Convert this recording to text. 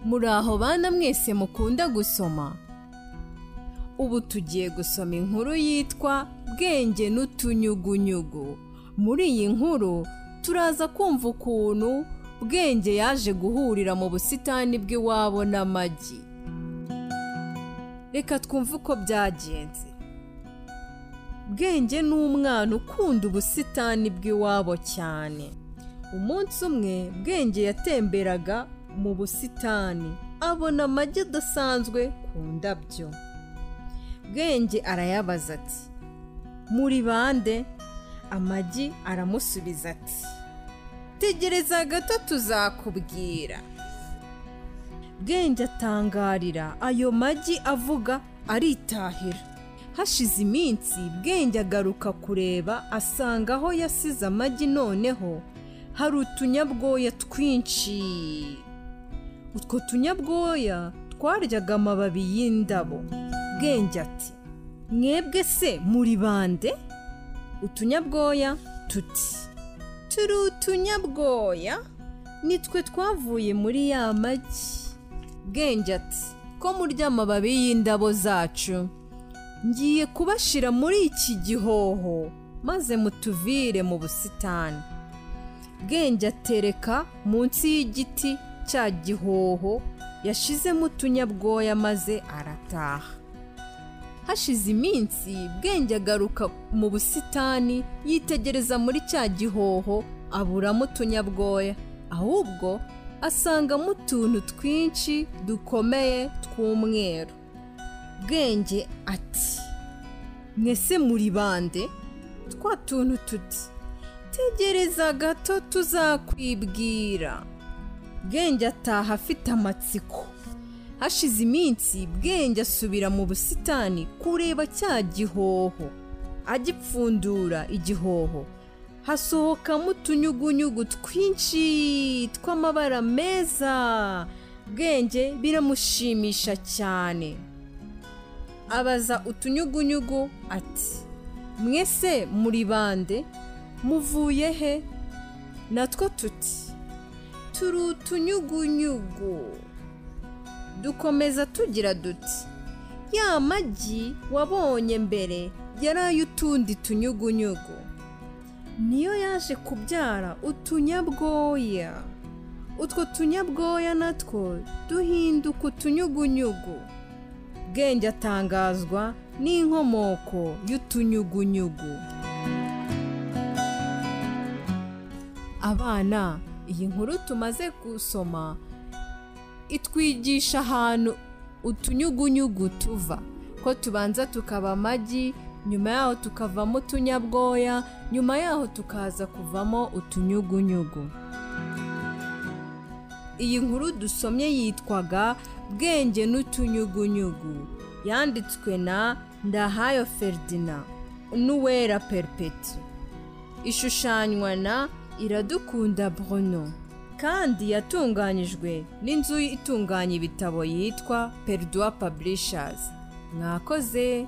muri aho bana mwese mukunda gusoma ubu tugiye gusoma inkuru yitwa bwenge n'utunyugunyugu muri iyi nkuru turaza kumva ukuntu bwenge yaje guhurira mu busitani bw'iwabo n'amagi reka twumve uko byagenze bwenge ni umwana ukunda ubusitani bw'iwabo cyane umunsi umwe bwenge yatemberaga mu busitani abona amagi adasanzwe ku ndabyo bwenge arayabaza ati muri bande amagi aramusubiza ati tegereza gato tuzakubwira bwenge atangarira ayo magi avuga aritahira hashize iminsi bwenge agaruka kureba asanga aho yasize amagi noneho hari utunyabwoya twinshi utwo tunyabwoya twaryaga amababi y'indabo bwenge ati mwebwe se muri bande utunyabwoya tuti turi utunyabwoya nitwe twavuye muri ya magi bwenge ati ko murya amababi y'indabo zacu ngiye kubashyira muri iki gihoho maze mutuvire mu busitani bwenge atereka munsi y'igiti cya gihoho yashizemo utunyabwoya maze arataha hashize iminsi bwenge agaruka mu busitani yitegereza muri cya gihoho aburamo utunyabwoya ahubwo asangamo utuntu twinshi dukomeye tw'umweru bwenge ati mwese muri bande twa tuntu tuti tegereza gato tuzakwibwira bwenge ataha afite amatsiko hashize iminsi bwenge asubira mu busitani kureba cya gihoho agipfundura igihoho hasohokamo utunyugunyugu twinshi tw'amabara meza bwenge biramushimisha cyane abaza utunyugunyugu ati mwese muri bande muvuye he natwo tuti turi utunyugunyugu dukomeza tugira duti ya magi wabonye mbere yari ay'utundi tunyugunyugu niyo yaje kubyara utunyabwoya utwo tunyabwoya natwo duhinduka utunyugunyugu bwenge atangazwa n'inkomoko y'utunyugunyugu abana iyi nkuru tumaze gusoma itwigisha ahantu utunyugunyugu tuva ko tubanza tukaba amagi nyuma yaho tukavamo utunyabwoya nyuma yaho tukaza kuvamo utunyugunyugu iyi nkuru dusomye yitwaga bwenge n'utunyugunyugu yanditswe na ndahayo feridina n'uwera peripeti ishushanywa na iradukunda bruno kandi yatunganyijwe n'inzu itunganya ibitabo yitwa peridwa paburishazi mwakoze